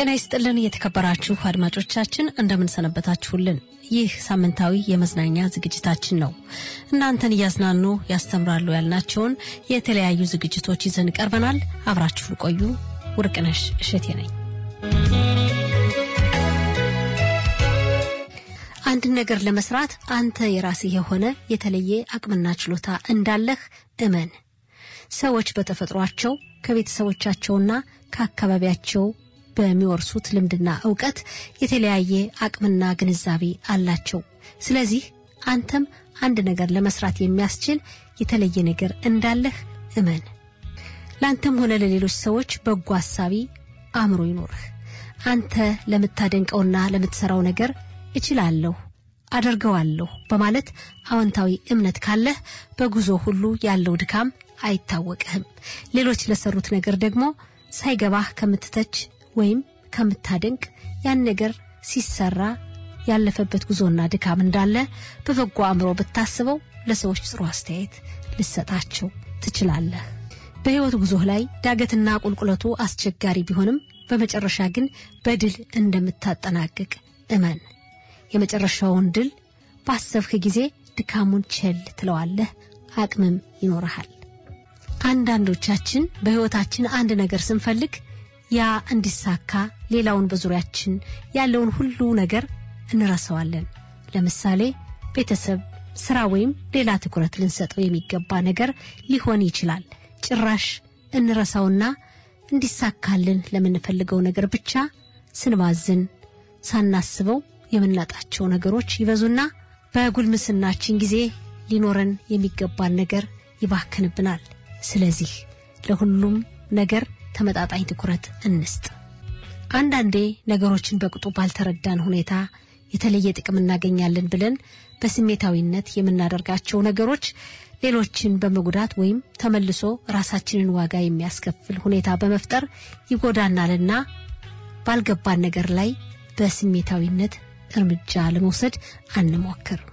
ጤና ይስጥልን የተከበራችሁ አድማጮቻችን እንደምንሰነበታችሁልን። ይህ ሳምንታዊ የመዝናኛ ዝግጅታችን ነው። እናንተን እያዝናኑ ያስተምራሉ ያልናቸውን የተለያዩ ዝግጅቶች ይዘን ቀርበናል። አብራችሁን ቆዩ። ውርቅነሽ እሸቴ ነኝ። አንድን ነገር ለመስራት አንተ የራስህ የሆነ የተለየ አቅምና ችሎታ እንዳለህ እመን። ሰዎች በተፈጥሯቸው ከቤተሰቦቻቸውና ከአካባቢያቸው በሚወርሱት ልምድና እውቀት የተለያየ አቅምና ግንዛቤ አላቸው። ስለዚህ አንተም አንድ ነገር ለመስራት የሚያስችል የተለየ ነገር እንዳለህ እመን። ለአንተም ሆነ ለሌሎች ሰዎች በጎ አሳቢ አእምሮ ይኖርህ። አንተ ለምታደንቀውና ለምትሰራው ነገር እችላለሁ፣ አደርገዋለሁ በማለት አዎንታዊ እምነት ካለህ በጉዞ ሁሉ ያለው ድካም አይታወቅህም። ሌሎች ለሰሩት ነገር ደግሞ ሳይገባህ ከምትተች ወይም ከምታደንቅ ያን ነገር ሲሰራ ያለፈበት ጉዞና ድካም እንዳለ በበጎ አእምሮ ብታስበው ለሰዎች ጥሩ አስተያየት ልሰጣቸው ትችላለህ። በሕይወት ጉዞህ ላይ ዳገትና ቁልቁለቱ አስቸጋሪ ቢሆንም በመጨረሻ ግን በድል እንደምታጠናቅቅ እመን። የመጨረሻውን ድል ባሰብህ ጊዜ ድካሙን ቸል ትለዋለህ፣ አቅምም ይኖርሃል። አንዳንዶቻችን በሕይወታችን አንድ ነገር ስንፈልግ ያ እንዲሳካ ሌላውን በዙሪያችን ያለውን ሁሉ ነገር እንረሳዋለን። ለምሳሌ ቤተሰብ፣ ስራ ወይም ሌላ ትኩረት ልንሰጠው የሚገባ ነገር ሊሆን ይችላል። ጭራሽ እንረሳውና እንዲሳካልን ለምንፈልገው ነገር ብቻ ስንባዝን ሳናስበው የምናጣቸው ነገሮች ይበዙና በጉልምስናችን ጊዜ ሊኖረን የሚገባን ነገር ይባክንብናል። ስለዚህ ለሁሉም ነገር ተመጣጣኝ ትኩረት እንስጥ። አንዳንዴ ነገሮችን በቅጡ ባልተረዳን ሁኔታ የተለየ ጥቅም እናገኛለን ብለን በስሜታዊነት የምናደርጋቸው ነገሮች ሌሎችን በመጉዳት ወይም ተመልሶ ራሳችንን ዋጋ የሚያስከፍል ሁኔታ በመፍጠር ይጎዳናልና ባልገባን ነገር ላይ በስሜታዊነት እርምጃ ለመውሰድ አንሞክር።